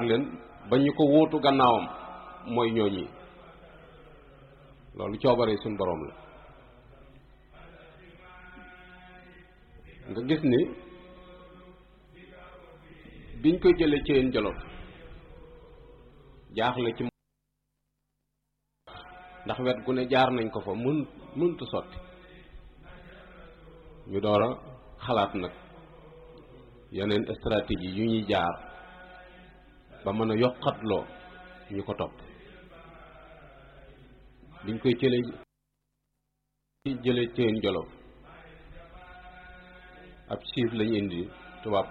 leen ba ñu ko wóotu gannaawam mooy ñooñi loolu coobaree suñ boroom la nga gis ni biñ koy jëlee ci yéen jolof jaaxle ci ndax wet gu ne jaar nañ ko fa mën mëntu sotti ñu door a xalaat nag yeneen stratégie yu ñuy jaar ba mën a yokkatloo ñu ko topp biñ koy jëlee jëlee ci yéen jolof ab siif lañ indi tubaab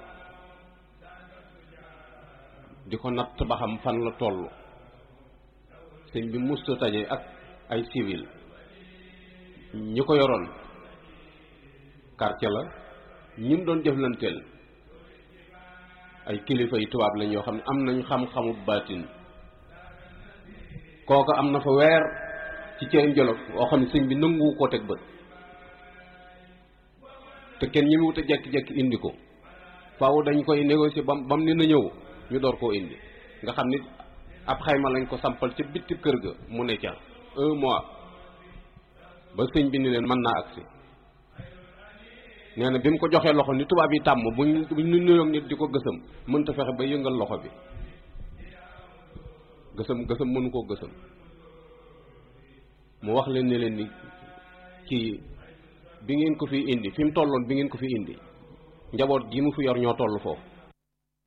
di ko natt ba xam fan la toll sëñ bi musta taje ak ay civil ñi ko yoroon quartier la ñi mu doon jëflanteel ay kilifa yi tubaab lañ yoo xam ne am nañ xam-xamu baatin kooka am na fa weer ci ceen jolof woo xam ne sëñ bi nanguwu koo teg bët te kenn ñi mu wut a jekki-jekki indi ko faaw dañ koy négocier bam bam ni na ñëw ñu door koo indi nga xam ni ab xayma lañ ko sampal ca bitti kër ga mu ne ca un mois ba sëñ bi ni leen mën naa agsi nee na bi mu ko joxee loxo ni tubaab yi tàmm buñ buñ nu nuyoog nit di ko gësam mënta fexe ba yëngal loxo bi gësam gësam mënu koo gësam mu wax leen ne leen ni kii bi ngeen ko fi indi fi mu tolloon bi ngeen ko fi indi njaboot gi mu fi yor ñoo toll foofu